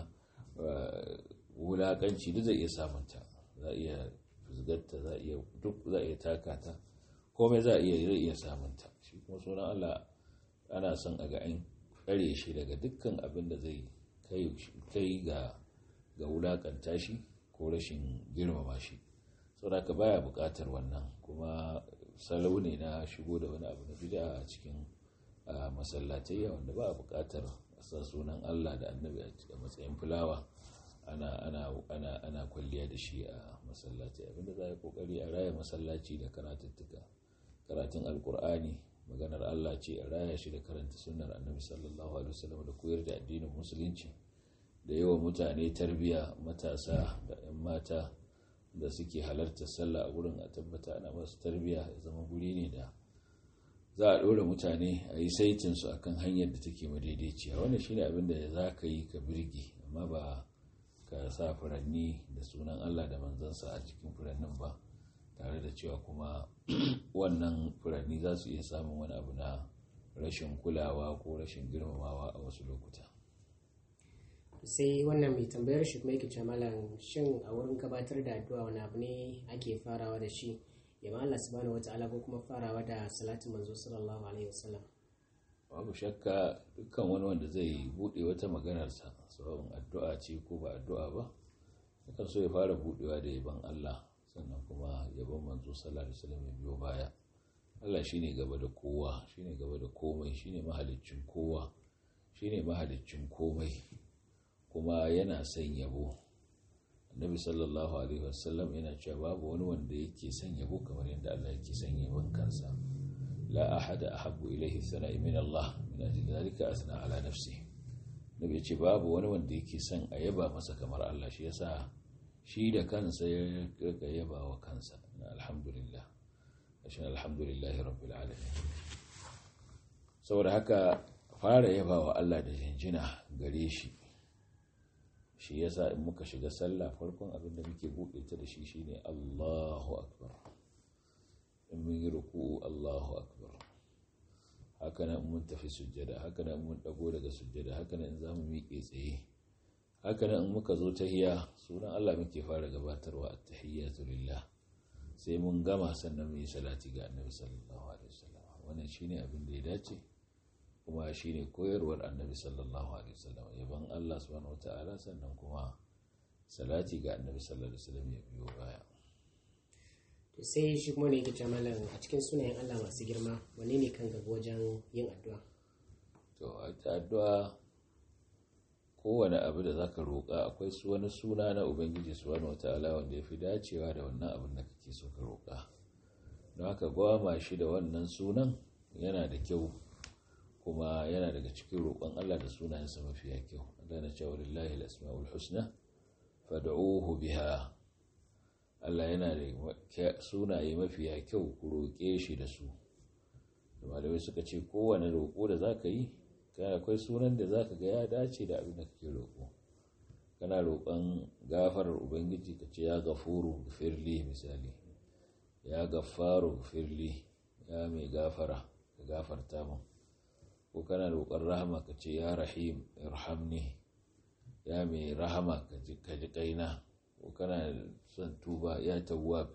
wulakanci duk zai iya samunta za a iya fusgarta za a iya duk za a iya taka ta komai za a iya zai iya samunta shi kuma sunan Allah ana son a ga an tsare shi daga dukkan abin da zai kai ga ga wulakanta shi ko rashin girmama shi saboda baya bukatar wannan kuma salau ne na shigo da wani abu na bid'a a cikin masallatai wanda ba bukatar sa sunan Allah da annabi a matsayin fulawa ana ana ana ana kwalliya da shi a masallaci abinda za a kokari a raya masallaci da karatuttuka karatun alkur'ani maganar Allah ce a raya shi da karanta sunnar annabi sallallahu alaihi wasallam da koyar da addinin musulunci da yawa mutane tarbiya matasa da 'yan mata da suke halartar sallah a gurin a tabbata ana masu tarbiya ya zama guri ne da za a ɗora mutane a yi saitinsu a kan hanyar da take madaidaiciya wannan shine abin da za ka yi ka birge amma ba ka sa furanni da sunan allah da manzansa a cikin furannin ba tare da cewa kuma wannan furanni za su iya samun wani abu na rashin kulawa ko rashin girmamawa a wasu lokuta
sai wannan mai tambayar shi kuma yake cewa malam shin a wurin gabatar da addu'a wani abu ne ake farawa da shi ya ma Allah subhanahu wata'ala ko kuma farawa da salatin manzo sallallahu alaihi wasallam
babu shakka dukkan wani wanda zai bude wata maganarsa sabon addu'a ce ko ba addu'a ba yakan so ya fara budewa da yaban Allah sannan kuma yaban manzo sallallahu alaihi wasallam ya biyo baya Allah shine gaba da kowa shine gaba da komai shine mahaliccin kowa shine mahaliccin komai kuma yana son yabo annabi sallallahu alaihi wasallam yana cewa babu wani wanda yake son yabo kamar yadda Allah yake son yabon kansa la ahada ahabbu ilayhi sana'i min Allah min ajli dhalika asna ala nafsi nabi ce babu wani wanda yake son a yaba masa kamar Allah shi yasa shi da kansa ya rika yaba wa kansa alhamdulillah ashe alhamdulillahi rabbil alamin saboda haka fara yaba wa Allah da jinjina gare shi shi yasa in muka shiga sallah farkon abin da muke buɗe ta da shi shine Allahu akbar in mun yi ruku'u Allahu akbar haka nan mun tafi sujjada haka nan mun dago daga sujjada haka nan in zamu miƙe tsaye haka nan in muka zo tahiya sunan Allah muke fara gabatarwa at-tahiyyatu lillah sai mun gama sannan mu yi salati ga Annabi sallallahu alaihi wasallam wannan shine abin da ya dace kuma shi ne koyarwar annabi sallallahu alaihi wasallam yaban Allah subhanahu wata'ala sannan kuma salati ga annabi sallallahu alaihi wasallam ya biyo baya
to sai shi kuma ne yake cewa malam a cikin sunayen Allah masu girma wanne ne kan gaba wajen yin addu'a
to a addu'a kowane abu da zaka roƙa akwai su wani suna na ubangiji subhanahu wataala wanda yafi dacewa da wannan abin da kake so ka roƙa don haka gwama shi da wannan sunan yana da kyau kuma yana daga cikin roƙon Allah da sunayensa mafiya kyau Allah na cewa lillahi al-asmaul husna fad'uhu biha Allah yana da sunaye mafiya kyau ku roƙe shi da su malamai suka ce kowane roƙo da zaka yi kana akwai sunan da zaka ga ya dace da abin da kake roƙo kana roƙon gafarar ubangiji ka ce ya gafuru firli misali ya gafaru firli ya mai gafara ka gafarta mun ko kana roƙon rahama ka ce ya rahim irhamni ya mai rahama ka ji kaina ko kana son tuba ya tawwab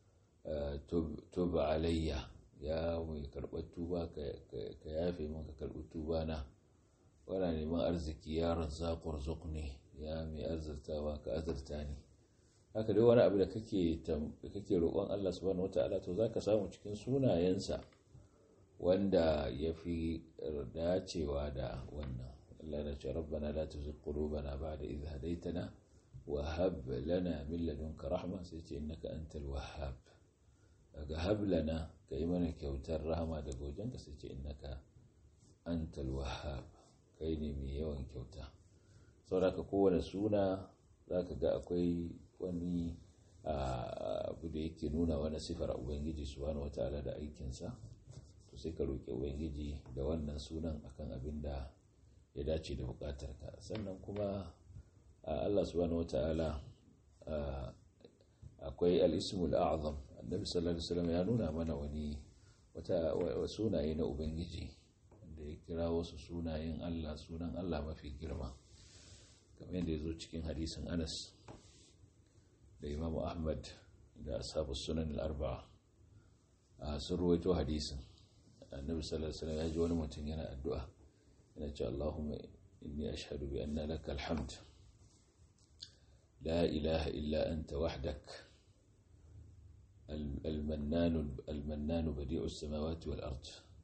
tuba alayya ya mai karɓar tuba ka yafe min ka karɓi tuba na wana neman arziki ya razzaƙur ne ya mai arzirtawa ka azurta ne haka dai wani abu da kake roƙon Allah subhanahu wata'ala to zaka samu cikin sunayensa wanda ya fi dacewa da wannan Allah na ce rabbana la tuzigh qulubana ba'da idh hadaytana wa hab lana min ladunka rahma sai ce innaka antal wahhab daga hab lana kai mana kyautar rahama daga wajenka sai ce innaka antal wahhab kai ne mai yawan kyauta saboda kowane suna zaka ga akwai wani abu da yake nuna wani sifar ubangiji subhanahu wataala da aikinsa to sai ka roƙi ubangiji da wannan sunan akan abin da ya dace da buƙatarka sannan kuma Allah subhanahu wataala akwai al-ismul a'zam annabi sallallahu alaihi wasallam ya nuna mana wani wata sunaye na ubangiji da ya kira wasu sunayen Allah sunan Allah mafi girma kamar yadda ya zo cikin hadisin Anas da Imam Ahmad da ashabu sunan al-arba'a a sun ruwaito hadisin annabi sallallahu alaihi wasallam ya ji wani mutum yana addu'a yana cewa Allahumma inni ashhadu bi anna laka alhamd la ilaha illa anta wahdak المنان المنان بديع السماوات والأرض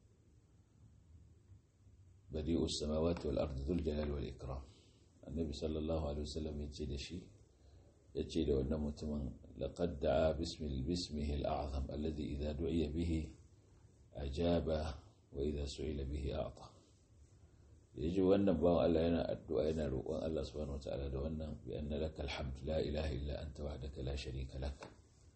بديع السماوات والأرض ذو الجلال والإكرام النبي صلى الله عليه وسلم يتشيد شيء يتشيد وأن متمن لقد دعا باسم باسمه الأعظم الذي إذا دعي به أجاب وإذا سئل به أعطى يجي وأن باو الله ينا الدعاء ينا روان الله سبحانه وتعالى وأن بأن لك الحمد لا إله إلا أنت وحدك لا شريك لك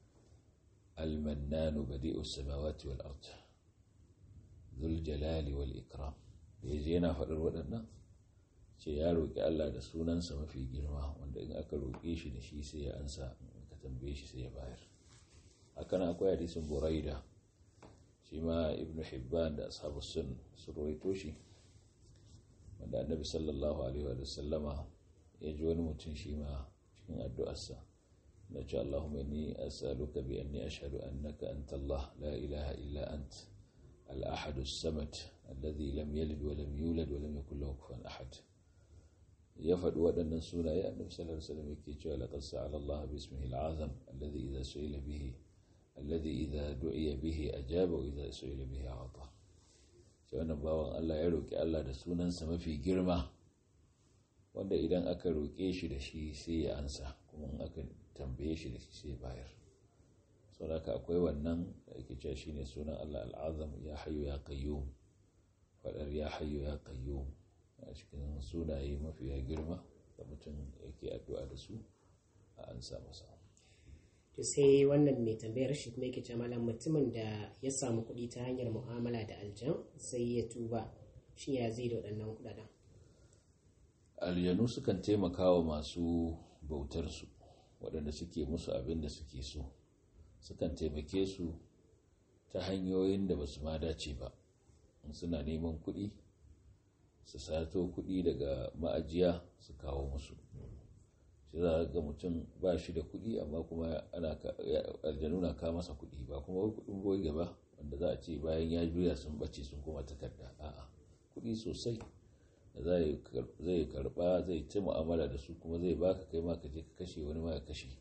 المنان بديء السماوات والأرض ذو الجلال والإكرام يجي ينا فدر ودنا ce ya roƙi Allah da sunansa mafi girma wanda in aka roƙe shi da shi sai ya ansa ka tambaye shi sai ya bayar hakan akwai hadisin buraida shi ma ibnu hibban da ashabu sun su rawaito shi wanda annabi sallallahu alaihi wa sallama ya ji wani mutum shi ma cikin addu'arsa na ce Allahumma inni as'aluka bi anni ashhadu annaka anta Allah la ilaha illa ant al-ahad as-samad alladhi lam yalid wa lam yulad wa lam yakul lahu kufuwan ahad ya faɗi waɗannan sunaye annabi sallallahu alaihi wasallam yake cewa laqad sa'ala Allah bismihi al-azam alladhi idha su'ila bihi alladhi idha du'iya bihi ajaba wa idha su'ila bihi ata sai wannan bawan Allah ya roki Allah da sunansa mafi girma wanda idan aka roke shi da shi sai ya ansa kuma in aka tambaye shi da shi sai bayar saboda akwai wannan da yake cewa shine sunan Allah al-azam ya hayyu ya qayyum fadar ya hayyu ya qayyum a cikin sunaye mafiya girma da mutum yake addu'a da su a an samu sa
to sai wannan mai tambayar shi kuma yake cewa malam mutumin da ya samu kuɗi ta hanyar mu'amala da aljan sai ya tuba shi ya zai da waɗannan kuɗaɗen
aljanu sukan taimaka wa masu bautarsu waɗanda suke musu abin da suke so sukan taimake su ta hanyoyin da ba su ma dace ba suna neman kuɗi su sato kuɗi daga ma'ajiya su kawo musu shi za ga mutum ba shi da kuɗi amma kuma ana aljanu na kawo masa kuɗi ba kuma wai kuɗin boye gaba wanda za a ce bayan ya juya sun bace sun kuma takarda a'a kuɗi sosai da zai karɓa zai ci mu'amala da su kuma zai baka kai ma ka je ka kashe wani ma ya kashe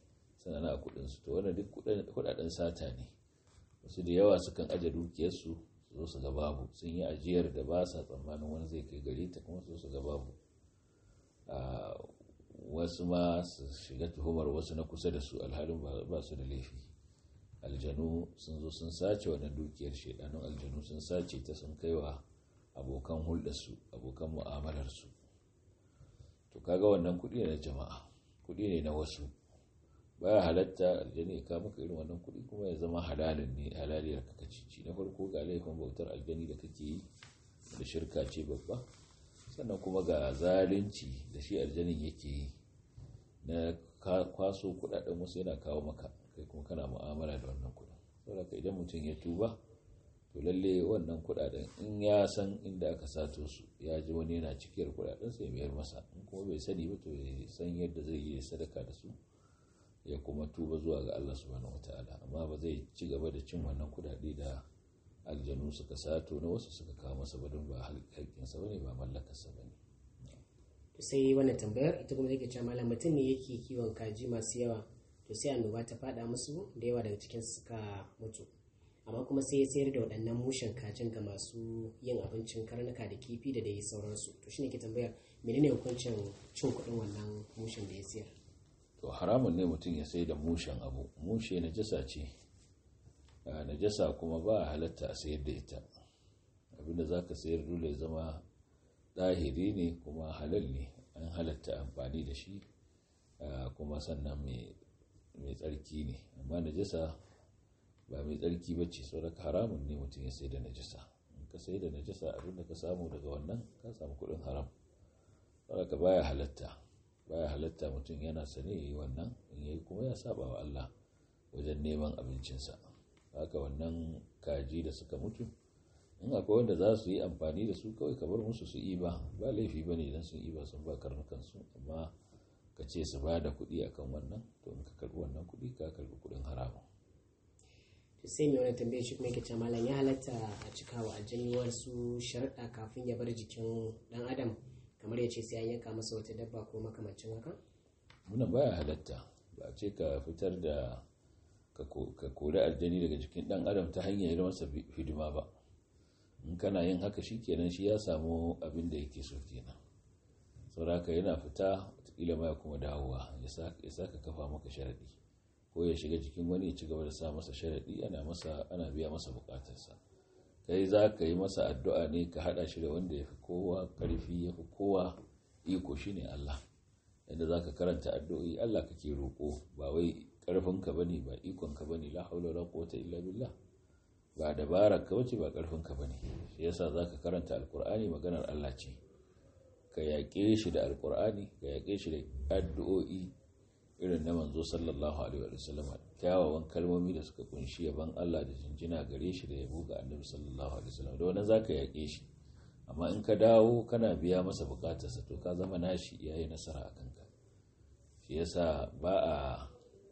suna na kudinsu to wannan duk kudaden sata ne wasu da yawa sukan aje dukiyarsu su zo su ga babu sun yi ajiyar da ba sa tsammanin wani zai kai gare ta kuma su su ga babu wasu ma su shiga tuhumar wasu na kusa da su alhalin ba su da laifi aljanu sun zo sun sace wannan dukiyar shaidanun aljanu sun sace ta sun kaiwa abokan hulɗarsu abokan mu'amalarsu to kaga wannan kuɗi ne na jama'a kuɗi ne na wasu baya halatta aljani ya kama maka irin wannan kuɗi kuma ya zama halalin ne halaliyar ka cici na farko ga laifin bautar aljani da kake yi da shirka ce babba sannan kuma ga zalunci da shi aljanin yake yi na kwaso kuɗaɗen wasu yana kawo maka kai kuma kana mu'amala da wannan kuɗin saboda idan mutum ya tuba to lalle wannan kuɗaɗen in ya san inda aka sato su ya ji wani yana cikiyar kuɗaɗen sai mayar masa in kuma bai sani ba to ya san yadda zai yi sadaka da su ya kuma tuba zuwa ga Allah subhanahu wataala amma ba zai ci gaba da cin wannan kuɗaɗe da aljanu suka sato na wasu suka kawo masa ba don ba haƙƙinsa bane ba mallakarsa bane
sai wannan tambayar ita kuma take cewa malam mutum ne yake kiwon kaji masu yawa to sai annoba ta fada musu da yawa daga cikin suka mutu amma kuma sai ya sayar da waɗannan mushen kajin ga masu yin abincin karnuka da kifi da dai sauransu to shine ke tambayar menene hukuncin cin kuɗin wannan mushen da ya sayar
to haramun ne mutum ya sai da mushen abu mushe najasa ce najasa kuma ba halatta a sayar da ita abinda za ka sayar dole zama ɗahiri ne kuma halal ne an halatta amfani da shi kuma sannan mai tsarki ne amma najasa ba mai tsarki ba ce sau haramun ne mutum ya sai da najasa in ka sai da najasa abinda ka samu daga wannan ka samu kudin haram sau ka baya halatta baya halatta mutum yana sane ya yi wannan in yayi kuma ya saba wa Allah wajen neman abincinsa haka wannan kaji da suka mutu in akwai wanda za su yi amfani da su kawai kamar musu su iba ba laifi ba ne idan sun iba sun ba karnukansu amma ka ce su ba da kuɗi akan wannan to in ka karɓi wannan kuɗi ka karɓi kuɗin haramun
to sai mai wani tambayar shi kuma yake ce malam ya halatta a cika wa aljani wasu sharaɗa kafin ya bar jikin ɗan adam kamar ya ce sai an yanka masa wata dabba ko makamancin haka
muna baya halatta ba a ce ka fitar da ka kori aljani daga jikin ɗan adam ta hanyar yi masa hidima ba in kana yin haka shi kenan shi ya samu abin da yake so kenan sauraka yana fita watakila ma ya kuma dawowa ya sa ka kafa maka sharaɗi ko ya shiga jikin wani ya ci gaba da sa masa sharaɗi ana masa ana biya masa bukatarsa kai za ka yi masa addu'a ne ka haɗa shi da wanda ya fi kowa ƙarfi ya fi kowa iko shi ne Allah yadda za ka karanta addu'o'i Allah kake roƙo ba wai ƙarfinka ba ne ba ikonka ba ne la haula la quwwata illa billah ba dabarar ka wace ba karfin ka bane shi yasa zaka karanta alkur'ani maganar Allah ce ka yaƙe shi da alkur'ani ka yaƙe shi da addu'o'i irin na manzo sallallahu alaihi wa sallam kyawawan kalmomi da suka kunshi yaban Allah da jinjina gare shi da yabo ga annabi sallallahu alaihi wa sallam da wannan zaka yaƙe shi amma in ka dawo kana biya masa bukatarsa to ka zama nashi yayi nasara a kanka shi yasa ba a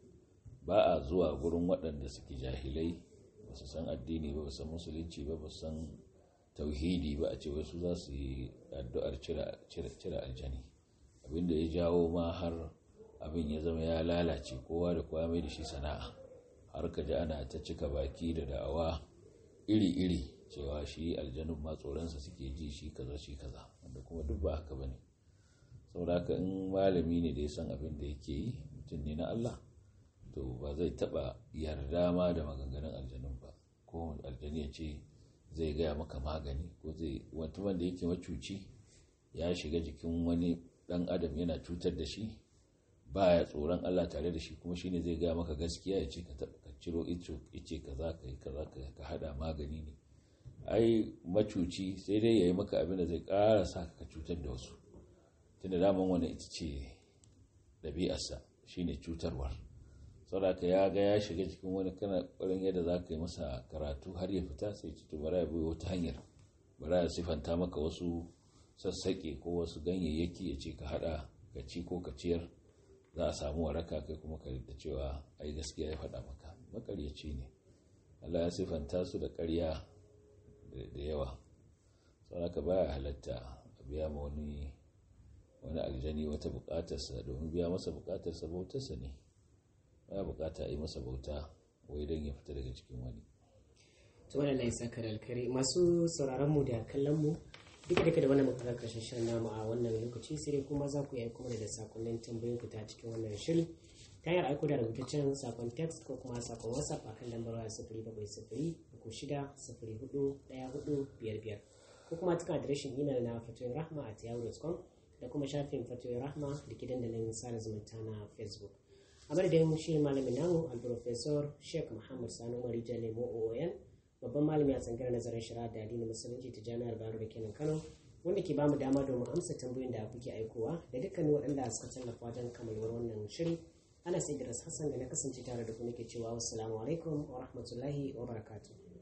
ba a zuwa gurin waɗanda suke jahilai ba su san addini ba ba san musulunci ba ba san tauhidi ba a ce wasu za su yi addu'ar cire aljani abinda ya jawo ma har abin ya zama ya lalace kowa da kowa mai da shi sana'a har ka ji ana ta cika baki da da'awa iri-iri cewa shi aljanun ma tsoronsa suke ji shi kaza shi kaza wanda kuma duk ba haka bane saboda haka in malami ne da ya san abin da yake yi mutum ne na Allah to ba zai taba yarda ma da maganganun aljanun ba ko aljani ya ce zai gaya maka magani ko zai mutumin da yake macuci ya shiga jikin wani dan adam yana cutar da shi baya tsoron Allah tare da shi kuma shine zai gaya maka gaskiya ya ce ka ciro ito ya ce kaza ka yi kaza ka hada magani ne ai macuci sai dai ya yi maka abin da zai ƙara sa ka cutar da wasu tunda daman wani ita ce ɗabi'arsa shine cutarwar saboda ya ga ya shiga cikin wani kana ƙwarin yadda za ka yi masa karatu har ya fita sai ci to bara ya bai wata hanyar bara ya sifanta maka wasu sassaƙe ko wasu ganyayyaki ya ce ka haɗa ka ci ko ka ciyar za a samu waraka kai kuma ka da cewa ai gaskiya ya faɗa maka makaryaci ne Allah ya sifanta su da ƙarya da yawa saboda ka baya halatta a biya ma wani wani aljani wata buƙatarsa domin biya masa buƙatarsa bautarsa ne ba bukata a yi masa bauta wai don ya fita daga cikin wani
to wannan lai saka da alkari masu sauraron mu da kallon mu duka duka da wannan muka karshen shirin namu a wannan lokaci sai dai kuma za ku yi aiko mana da sakonnin tambayoyin ku ta cikin wannan shiri ta hanyar aiko da rubutaccen sakon text ko kuma sakon whatsapp a kan lambar waya sifiri bakwai sifiri uku shida sifiri hudu ɗaya hudu biyar biyar ko kuma cikin adireshin imel na fatoyin rahma a yahoo.com da kuma shafin fatoyin rahma da ke dandalin sada zumunta na facebook a madadin shi malamin namu alprofesor sheikh muhammad sanu marija lemo oon babban malami a tsangar nazarin shari'a da addinin musulunci ta jami'ar baro da kenan kano wanda ke bamu dama domin amsa tambayoyin da kuke aikowa da dukkanin waɗanda suka tallafa wajen kamalwar wannan shiri ana sai da hassan da na kasance tare da ku nake cewa wassalamu alaikum wa rahmatullahi wa barakatuh